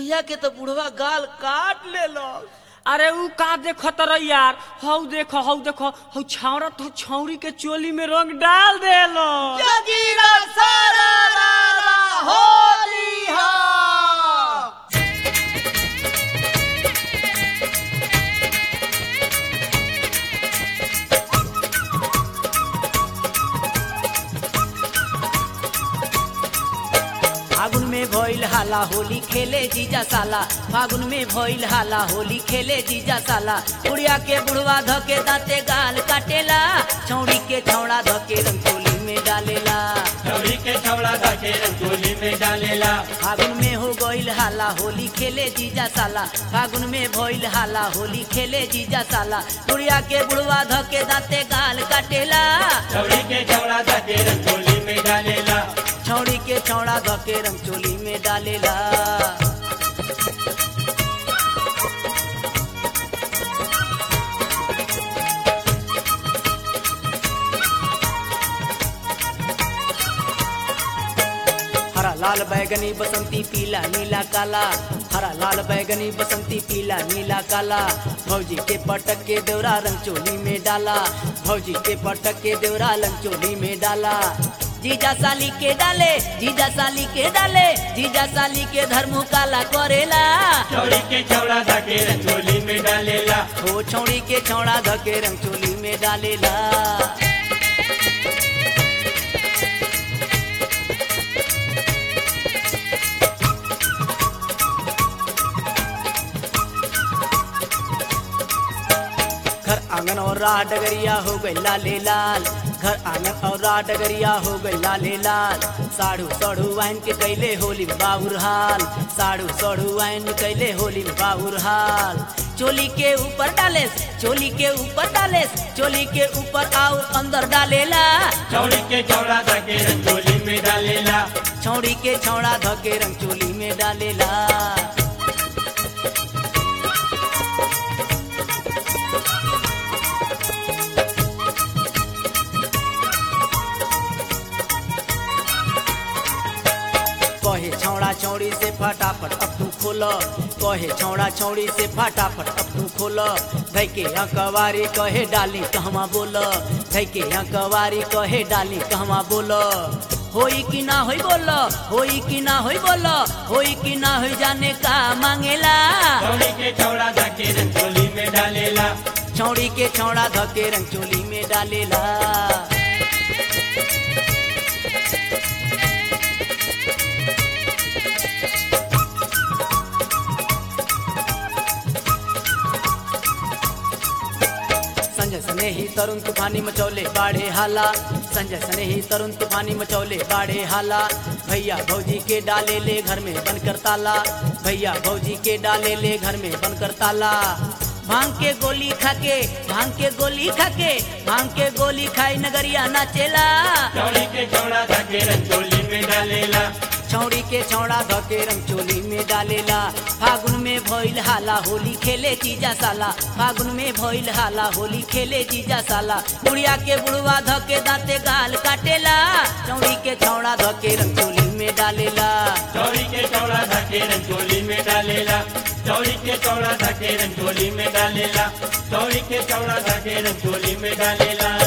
बुढ़िया के तो बुढ़वा गाल काट ले अरे ऊ का देखो तर यार हौ देखो हौ देखो हौ छावरा तो छौरी के चोली में रंग डाल देलो जगीरा सारा रारा होली हा फागुन में भइल हाला होली खेले जीजा साला फागुन में भइल हाला होली खेले जीजा साला बुढ़िया के बुढ़वा धके दांते गाल काटेला छौड़ी के छौड़ा धके रंगोली में डालेला छौरी के छौड़ा धके रंगोली में डालेला फागुन में हो गइल हाला होली खेले जीजा साला फागुन में भइल हाला होली खेले जीजा साला बुढ़िया के बुढ़वा धके दांते गाल काटेला छौरी के छौड़ा धके रंगोली में डालेला छौड़ी के छौड़ा धके रंगचोली में डालेला हरा लाल बैगनी बसंती पीला नीला काला हरा लाल बैगनी बसंती पीला नीला काला भौजी के पटक के देवरा रंग चोली में डाला भौजी के पटक के देवरा रंग चोली में डाला जीजा साली के डाले जीजा साली के डाले जीजा साली के धर्मु काला करेला छौरी के छौड़ा धके रंगोली में डालेला हो छौड़ी के छौड़ा धके रंग चोली में डालेला घर आंगन और राह डगरिया हो गई लाले लाल घर आंगन और राह डगरिया हो गई लाले लाल साढ़ू सढ़ू आइन के कैले होली में बाबुर हाल साढ़ू सढ़ू आइन कैले होली में बाबुर हाल चोली के ऊपर डालेस चोली के ऊपर डालेस चोली के ऊपर और अंदर डालेला छौरी के छौड़ा धके रंगोली में डालेला छौड़ी के छौड़ा धके रंग चोली में डालेला कहे छौड़ा छौड़ी से फटाफट अब तू खोल कहे छौड़ा छौड़ी से फटाफट अब तू खोल धैके अकवारी कहे डाली कहवा बोल धैके अकवारी कहे डाली कहवा बोल होई कि ना होई बोल होई कि ना होई बोल होई कि ना होई जाने का मांगेला छौरी के छौड़ा धके रंगोली में डालेला छौड़ी के छौड़ा धके रंग चोली में डालेला संजय सने ही तरुण तूफानी मचौले बाढ़े हाला संजय सने ही तरुण तूफानी मचौले बाढ़े हाला भैया भौजी के डाले ले घर में बनकर ताला भैया भौजी के डाले ले घर में बनकर ताला भांग के गोली खाके भांग के गोली खाके भांग के गोली खाई नगरिया नाचेला छौरी के छौड़ा धके रंगोली में डालेला छौड़ी के छौड़ा धके रंग चोली में डालेला फागुन में भइल हाला होली खेले जीजा साला फागुन में भइल हाला होली खेले जीजा साला बुढ़िया के बुढ़वा धके दांते गाल काटेला चौड़ी के छौड़ा धके रंग चोली में डालेला छौरी के छौड़ा धके रंगोली में डालेला छौरी के छौड़ा धके रंगोली में डालेला छौरी के छौड़ा धके रंगोली में डालेला